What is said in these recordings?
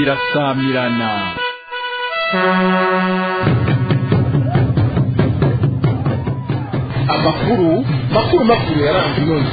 irasamirana amakuru makuru makuru yaranze inonzi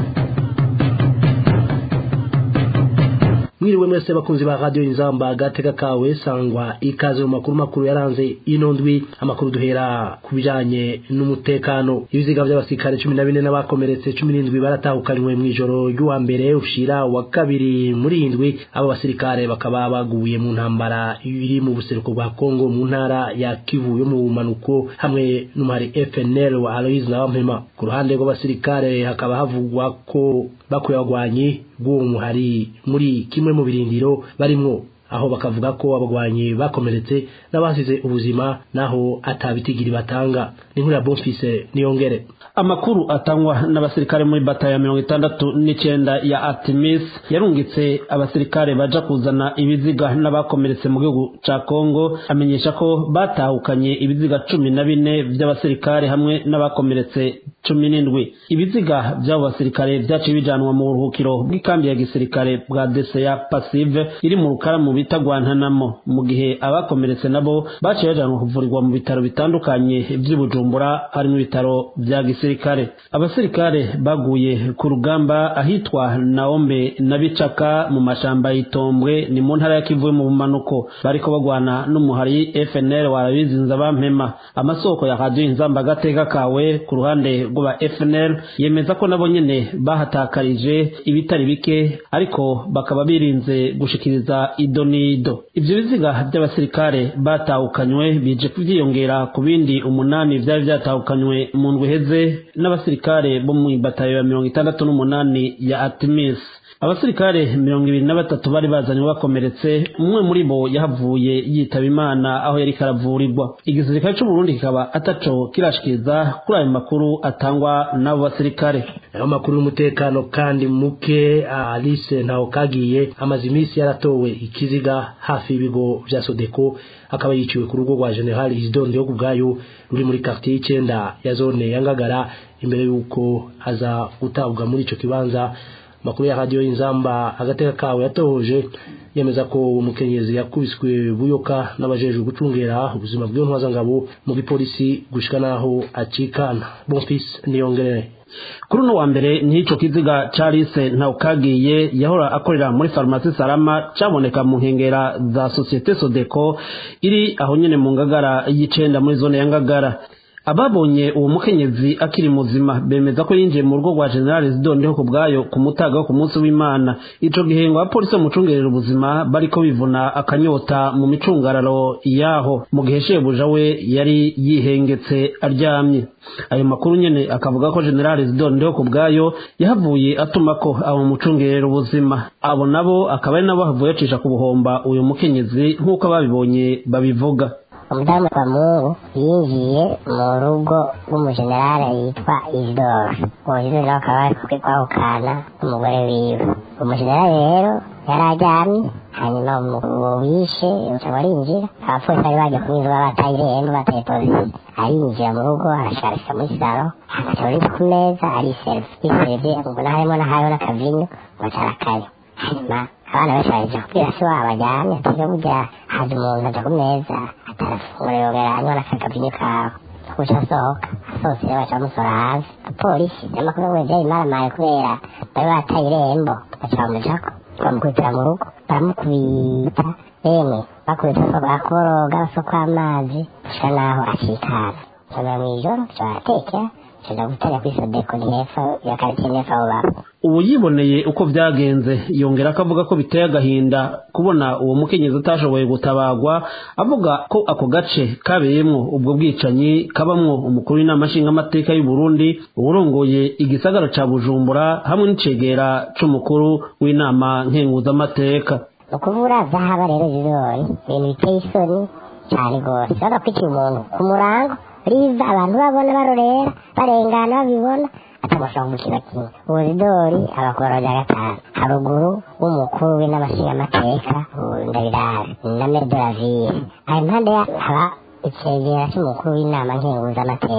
mwiriwe mwese bakunzi ba radio inzamba agateka kawe sangwa ikaze mu makuru makuru yaranze ino ndwi amakuru duhera ku bijanye n'umutekano ibiziga by'abasirikare cumi na bine n'abakomeretse cumi n'indwi baratahukanywe mu ijoro ry'uwa mbere ushira wa kabiri muri indwi abo basirikare bakaba baguye mu ntambara iri mu buseruko bwa kongo mu ntara ya kivu yo mu bumanuko hamwe n'umuhari fnl wa aloise nabampema ku ruhande rw'abasirikare hakaba havugwa ko bakuye abagwanyi bw'uwo muhari muri kimwe mu birindiro barimwo aho bakavuga ko abagwanyi bakomeretse n'abasize ubuzima naho atabitigiri batanga ni nkuru ya bonfise niyongere amakuru atangwa n'abasirikare muri bata ya mirongo itandatu n'icyenda ya Artemis yarungitse abasirikare baja kuzana ibiziga n'abakomeretse mu gihugu ca Kongo amenyesha ko batahukanye ibiziga cumi na bine vy'abasirikare hamwe n'abakomeretse cumi n'indwi ibiziga vy'abo basirikare vyaciye bijanwa mu buruhukiro bw'ikambi ya gisirikare bwa Deseya Passive iri mu rukaramu bita Guantanamo mu gihe abakomeretse nabo baciye bajanwa kuvurirwa mu bitaro bitandukanye vy'i Bujumbura harimo ibitaro vya gisirikare abasirikare baguye ku rugamba ahitwa Naombe na Bicaka mu mashamba y'Itombwe ni mu ntara ya Kivu mu bumanuko bariko bagwana n'umuhari FNL warabizinza bampema amasoko ya radio inzamba gateka kawe ku ruhande rw'aba FNL yemeza ko nabo nyene bahatakarije ibitari bike ariko bakaba birinze gushikiriza idonido ivyo biziga by'abasirikare batahukanywe bije kuvyiyongera ku bindi umunani vyari vyatahukanywe mu ndwi heze n'abasirikare bo mu batayo ya mirongo itandatu n'umunani ya Artemis abasirikare mirongo ibiri na batatu bari bazanywe bakomeretse umwe muri bo yahavuye yitaba imana aho yari karavurirwa igisirikare c'uburundi kikaba ataco kirashikiriza kuri ayo makuru atangwa n'abo basirikare ayo makuru y'umutekano kandi muke alice ntaho kagiye amaze iminsi yaratowe ikiziga hafi y'ibigo vya sodeko akaba yiciwe ku rugo rwa general isidore yo kubwayo ruri muri quartier y'icenda ya zone ya ngagara imbere y'uko aza gutabwa muri ico kibanza makuru ya radio inzamba agateka kawe yatohoje yemeza ko umukenyezi yakubiswe buyoka n'abajejwe gucungera ubuzima bw'iyo ntwazangabo mu gipolisi gushika naho acikana bonfis niyongerere kuri uno wa mbere n'ico kiziga carise ntawukagiye yahora akorera muri farumasi salama caboneka mu nkengera za societe sodeco iri aho nyene mu ngagara y'icenda muri zone ya ngagara ababonye uwo mukenyezi akiri muzima bemeza ko yinjiye mu rugo rwa general zidondeho ku bwayo ku mutaga wo ku munsi w'imana ico gihe ngo abapolisi bamucungerera ubuzima bariko bivuna akanyota mu micungararo yaho mu gihe shebuja we yari yihengetse aryamye ayo makuru nyene akavuga ko general zidondeho ku bwayo yahavuye atuma ko abo mucungerera ubuzima abo nabo akaba ari nabo havuye acisha ku buhomba uyu mukenyezi nk'uko ababibonye babivuga umudamu wa mungu yinjiye mu rugo rw'umujenerali yitwa isidoro uwo isidoro akaba ari kwahukana n'umugore wiwe umujenerali rero yari aryamye hanyuma uwo wishe uca arinjira abapolisi bari baje kumwinjira bataye irembo bataye polisi arinjira mu rugo arasharika muri saro agaca uri ku meza ariserve yiserve mbona harimo n'ahariho n'akavinyo baca arakanywa hanyuma abana benshi baje kubwira se wabo ajyamye atuje burya haje umuntu aja ku meza atarafungura yongera anywa n'akagavinyo kawe guca asohoka asohotse rero baca bamusora hanze abapolisi n'amakuru ngo vyari maramaye kubera bari bataye irembo baca bamujako bamukubitira mu rugo baramukubita emwe bakubita bakoroga basoko amazi gushika naho acikana nsomera mw'ijoro ca baratekera tuja gutera kuri sodeko ni hepfo ya karitsiye n'epfo abo baba ubu yiboneye uko byagenze yongera ko avuga ko biteye agahinda kubona uwo mukenyezi atashoboye gutabagwa avuga ko ako gace kabeyemwo ubwo bwicanyi kabamwo umukuru w'inama nshingamateka y'u Burundi uwurongoye igisagara ca Bujumbura hamwe n'icegera c'umukuru w'inama nkenguzamateka ni ukuvura zahaba rero zizori ibintu biteye isoni cyane rwose urabona ko iki umuntu ku murango riva abantu babona barorera barengana babibona atamushobora gukina kimwe uburidori abakora rya gatanu haruguru w'umukuru w'inamashingamateka ndabirara na medoravire ayo impande haba icegera cy'umukuru w'inama nkenguzamateka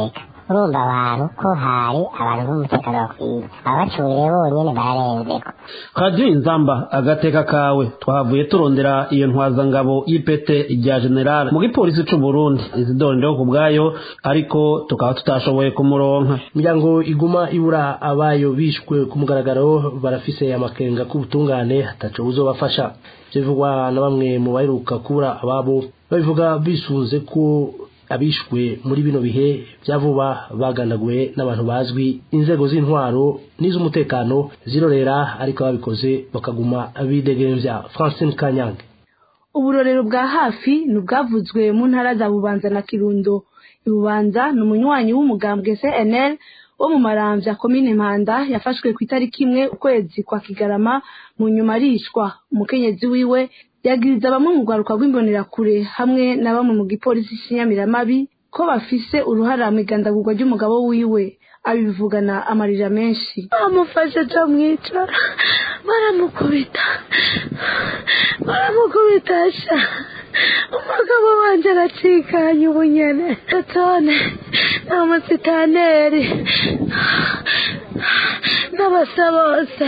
urumva abantu ko hari abantu b'umutekano bakwiye ababacuriye bonyene bararenzeko radiyo inzamba agateka kawe twahavuye turondera iyo ntwazangabo y'ipete rya generale mu gipolisi c'u burundi izidore ndeho ku bwayo ariko tukaba tutashoboye kumuronka imiryango iguma ibura abayo bishwe ku mugaragaro barafise amakenga k'ubutungane hataco buzobafasha ivyo bivugwa na bamwe mu baheruka kubura ababo babivuga bisunze ko abishwe muri bino bihe bya vuba bagandaguwe n'abantu bazwi inzego z'intwaro n'iz'umutekano zirorera ariko babikoze bakaguma bidegemvya francine kanyange uburorero bwa hafi ni ubwavuzwe mu ntara za bubanza na kirundo ibubanza ni umunywanyi w'umugambwe cnl wo mu maramvya komine mpanda yafashwe ku itariki imwe ukwezi kwa kigarama mu nyuma arishwa umukenyezi wiwe yagiriza bamwe mu rwaruka rw'imbonerakure hamwe na bamwe mu gipolisi cy'inyamiramabi ko bafise uruhara mu igandagurwa ry'umugabo wiwe abivugana amarira menshi bamufashe cyo mwica baramukubita baramukubita sha umugabo wanjye aracikanye ubunyene totone n'umusitaneri n'abasa bose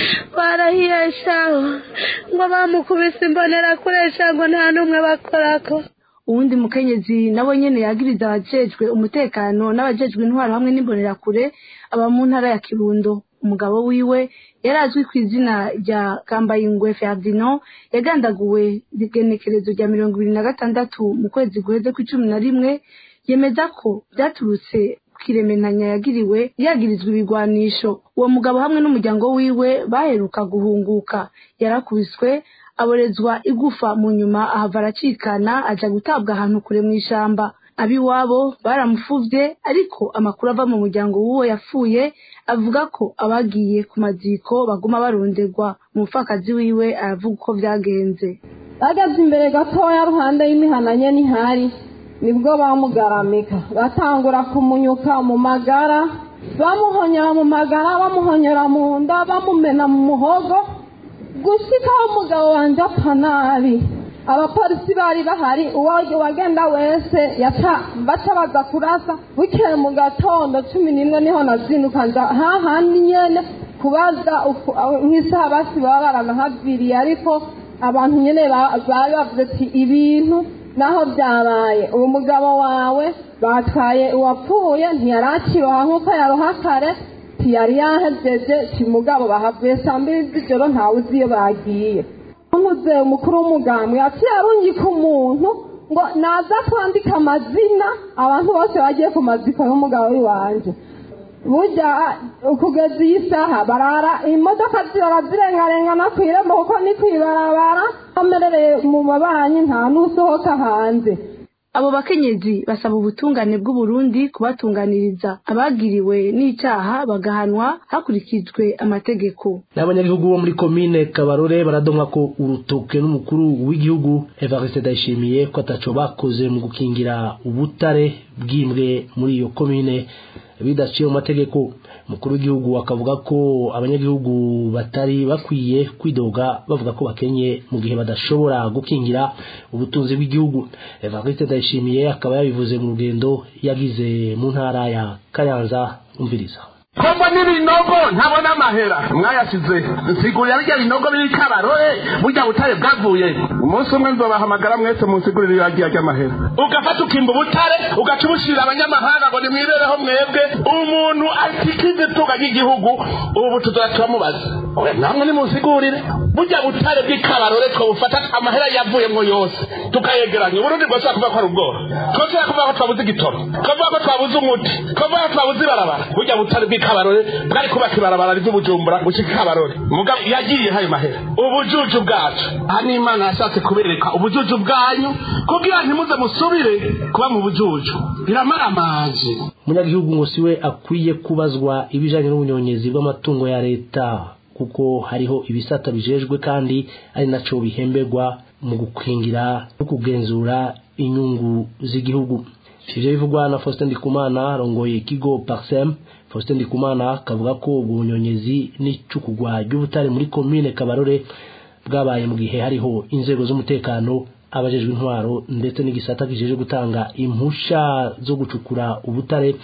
barahiye shaho ngo bamukubise imbonerakure ngo nta n'umwe bakorako uwundi mukenyezi nawe nyene yagiriza abajejwe umutekano n'abajejwe intwaro hamwe n'imbonerakure aba mu ntara ya kirundo umugabo wiwe yari azwi ku izina rya kambayingwe ferdinand yagandaguwe igenekerezo rya mirongo ibiri na gatandatu mu kwezi guheze kw'icumi na rimwe yemeza ko byaturutse kirementanya yagiriwe yagirizwa ibigwanisho uwo mugabo hamwe n'umuryango wiwe baheruka guhunguka yarakubiswe aborezwa igufa mu nyuma ahava aracikana aja gutabwa ahantu kure mu ishamba abiwabo baramufuvye ariko amakuru ava mu muryango w'uwo yapfuye avuga ko abagiye ku maziko baguma baronderwa umupfakazi wiwe aravuga uko vyagenze bageze imbere gatoya ruhande y'imihananye n'ihari nibwo bamugaramika batangura kumunyuka mu magara bamuhonyera mu magara bamuhonyera mu nda bamumena mu muhogo gushikaho umugabo wanjye apfa nabi abapolisi bari bahari uwo wagenda wese yaca baca baza kurasa bukeye mu gatondo cumi n'imwe niho nazinduka nza hahandi nyene kubaza nk'isaha basi baba baranahaviriye ariko abantu nyene bari bavuze ati ibintu naho byabaye uwo mugabo wawe batwaye uwapfuye ntiyarakiroha nk'uko yaroha kare ntiyari yahejeje kimugabo bahavuye saa mbiri z'ijoro ntawe uzi iyo bagiye umuze umukuru w'umugambwe yaciye arungika umuntu ngo naza kwandika amazina abantu bose bagiye ku maziko y'umugabo w'iwanje burya kugeza iyi saha barara imodoka zirara zirengarengana ku irembo kuko ni ku ibarabara amerereye mu mabanyi nta n'usohoka hanze abo bakenyezi basaba ubutungane bw'uburundi kubatunganiriza abagiriwe n'icaha bagahanwa hakurikijwe amategeko n'abanyagihugu bo muri komine kabarore baradomwa ko urutoke n'umukuru w'igihugu evariste ndayishimiye ko ataco bakoze mu gukingira ubutare bw'imbwe muri iyo komine bidaciye mu mategeko umukuru w'igihugu akavuga ko abanyagihugu batari bakwiye kwidoga bavuga ko bakenye mu gihe badashobora gukingira ubutunzi bw'igihugu evariste ndayishimiye akaba yabivuze mu rugendo yagize mu ntara ya kayanza umviriza kombo n'ibinogo ntabona amahera mwayasize nsigurira birya binogo biri kabarore burya butare bwavuye umunsi umwe nzobahamagara mwese munsigurire iragiya ry'amahera ugafata ukimba ubutare ugaca ubushira abanyamahanga ngo nimwibereho mwebwe umuntu atikize itunga ry'igihugu ubu tuzora turamubaza namwe nimunsigurire burya butare bw'ikabarore twabufata amahera yavuyemwo yose tukayegeranya uburundi bwose kuvuga ko ari ubworo twose kuvuga ko twabuze igitoro twavuga ko twabuze umuti twavuga ko twabuze ibarabara burya butare bw'ikabarore bwari kubaka ibarabara ry'ubujumbura gushika ikabarore mugabo yagiye hayo mahera ubujuju bwacu aha ni imana yashatse kubereka ubujuju bwanyu kugira ntimuze musubire kuba mu bujuju biramara amazi umunyagihugu ngo siwe akwiye kubazwa ibijanye n'ubunyonyezi bw'amatungo ya leta kuko hariho ibisata bijejwe kandi ari naco bihemberwa mu gukingira no kugenzura inyungu z'igihugu ivyo bivugwa na Faustin Ndikumana arongoye ikigo Parsem Faustin Ndikumana akavuga ko ubwo bunyonyezi n'icukugwa ry'ubutare muri komine Kabarore bwabaye mu gihe hariho inzego z'umutekano abajejwe intwaro ndetse n'igisata kijeje gutanga impusha zo gucukura ubutare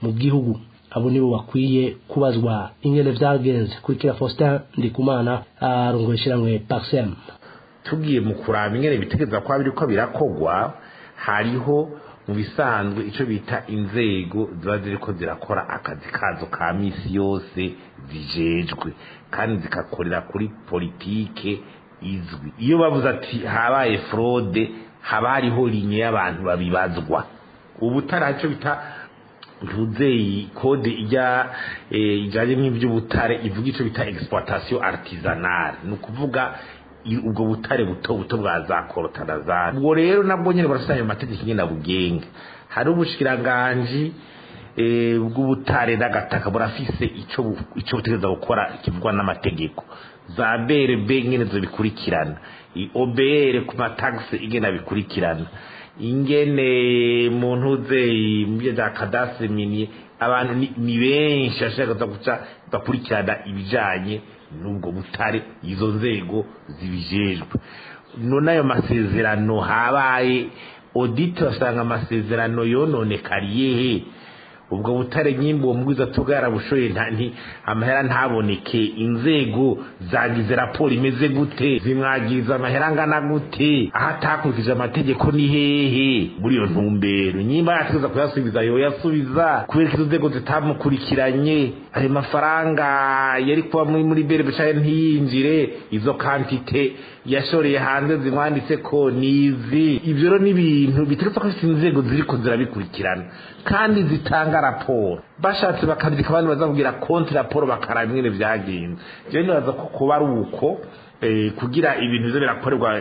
mu gihugu abo nibo bakwiye kubazwa ingene vyagenze kurikira Faustin Ndikumana arongoye ishiramwe Paxem tugiye mu kuraba ingene bitegeza kwa biriko birakogwa hariho mu bisanzwe ico bita inzego ziba ziriko zirakora akazi kazo ka misi yose zijejwe kandi zikakorera kuri politike izwi iyo bavuze ati habaye fraude haba hariho linye y'abantu babibazwa ubu taraco bita ntuzeyi kode ijya ijanye n'ivy'ubutare ivuga ico bita exploitation artisanale ni ukuvuga ubwo butare buto buto bwa za korotarazari ubwo rero nabwo nyine barasanga ayo mategeko ingene bugenga hari ubushikiranganji bw'ubutare n'agataka burafise ico ico butegereza gukora kivugwa n'amategeko za BRB ingene zo bikurikirana OBR ku matagisi ingene bikurikirana ingene muntu uze mu bya kadastre minier abantu ni benshi ashaka guca bakurikirana ibijanye n'ubwo butare izo nzego zibijejwe none ayo masezerano habaye audit basanga amasezerano yononekariye he ubwo butare nyimbo uwo mugwiza tuga yarabushoye nti amahera ntaboneke inzego zagize raporo imeze gute zimwagiza amahera angana gute aho atakurikije amategeko ni hehe muri iyo ntumbero nyimba yategeza kuyasubiza yoyasubiza kubera ko izo nzego zitamukurikiranye ayo mafaranga yari kuba muri muri bere bicaye ntiyinjire izo kantite yashoreye hanze zimwanditse ko nizi ibyo rero ni ibintu biteretse ko ifite inzego ziriko zirabikurikirana kandi zitanga raporo bashatse bakandika abandi bazakubwira konti raporo bakaraba ingene vyagenze jewe nibaza ko kuba ari uko kugira ibintu bizo birakorerwa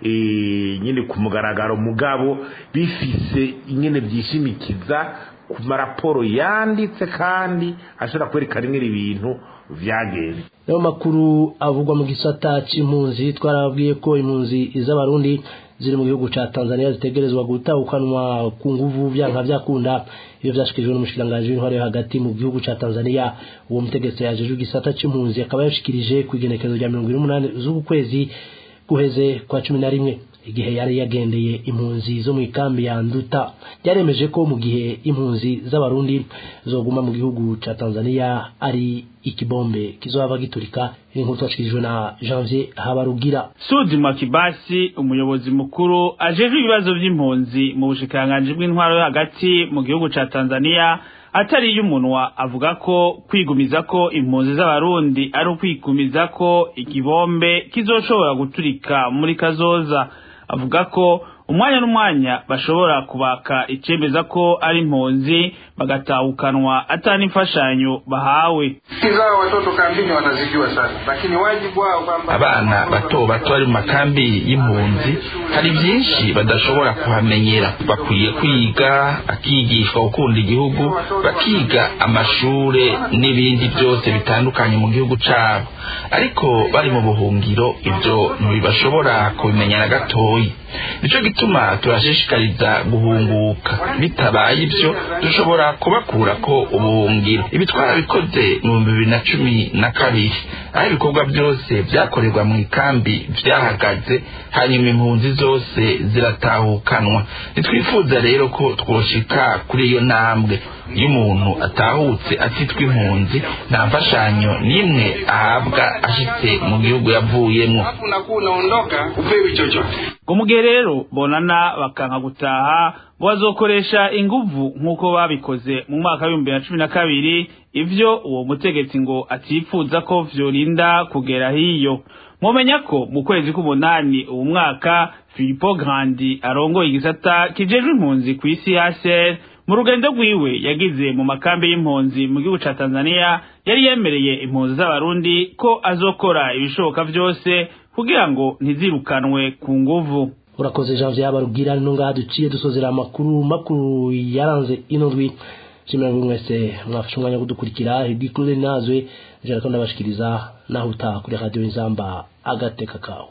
nyine ku mugaragaro mugabo bifise ingene vyishimikiza ku maraporo yanditse kandi ashobora kwerekana ingene ibintu vyagenze nayo makuru avugwa mu gisata c'impunzi twarababwiye ko impunzi z'abarundi ziri mu gihugu ca Tanzania zitegerezwa gutahukanwa ku nguvu vyanka vyakunda iyo vyashikirijwe n'umushikiranganji w'intwaro yo hagati mu gihugu ca Tanzania uwo mutegetsi yajeje igisata c'impunzi akaba yashikirije ku igenekezo rya mirongo ine n'umunani z'uku kwezi guheze kwa cumi na rimwe igihe yari yagendeye impunzi zo mu ikambi ya Nduta yaremeje ko mu gihe impunzi z'abarundi zoguma mu gihugu ca Tanzania ari ikibombe kizohava giturika inkuru twashikirijwe na Janvier Habarugira Sudi Makibasi umuyobozi mukuru ajejwe ibibazo vy'impunzi mu bushikiranganji bw'intwaro yo hagati mu gihugu ca Tanzania atari y'umunwa avuga ko kwigumiza ko impunzi z'abarundi ari ukwigumiza ko ikibombe kizoshobora guturika muri kazoza avuga ko umwanya n'umwanya bashobora kubaka icemeza ko ari impunzi bagatahukanwa atani imfashanyo bahawe zao watoto kambini wanazijua sana lakini wajibu wao kwamba abana bato bato bari mu makambi y'impunzi hari byinshi badashobora kuhamenyera bakwiye kwiga akigishwa gukunda igihugu bakiga amashure n'ibindi byose bitandukanye mu gihugu cabo ariko bari mu buhungiro ibyo ntibibashobora kubimenya na gatoyi nico gituma turashishikariza guhunguka bitabaye ibyo dushobora kubakura ko ubuhungiro ibi twarabikoze mu bihumbi bibiri na cumi na kabiri aho ibikorwa byose byakorerwa mu ikambi byahagaze hanyuma impunzi zose ziratahukanwa ntitwifuza rero ko twoshika kuri iyo ntambwe iyo umuntu atahutse atitwa impunzi nta mfashanyo n'imwe ahabwa ashitse mu gihugu yavuyemo unakuwa unaondoka upewi chochote ngo mu gihe rero bonana bakanka gutaha ngo bazokoresha inguvu nk'uko babikoze mu mwaka w'ibihumbi bibiri na cumi na kabiri ivyo uwo mutegetsi ngo atifuza ko vyorinda kugera hiyo mumenya ko mu kwezi k'umunani uwu mwaka filipo grandi arongoye igisata kijejwe impunzi ku isi hcr mu rugendo rwiwe yagize mu makambi y'impunzi mu gihugu ca tanzania yari yemereye impunzi z'abarundi ko azokora ibishoboka vyose kugira ngo ntizirukanwe ku nguvu urakoze Janvier Habarugira no ngaha duciye dusozera amakuru makuru yaranze ino ndwi shimira buri mwese mwafashe umwanya wo kudukurikira hidikure nazwe jara ko ndabashikiriza naho utaha kuri radio inzamba agateka kawe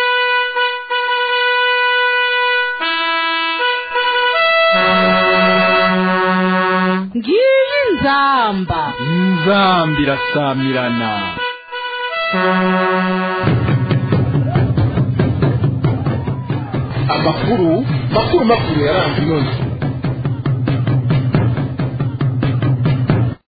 ngiyi nzamba inzamba irasamirana amakuru makuru makuru yaranze ino ndwi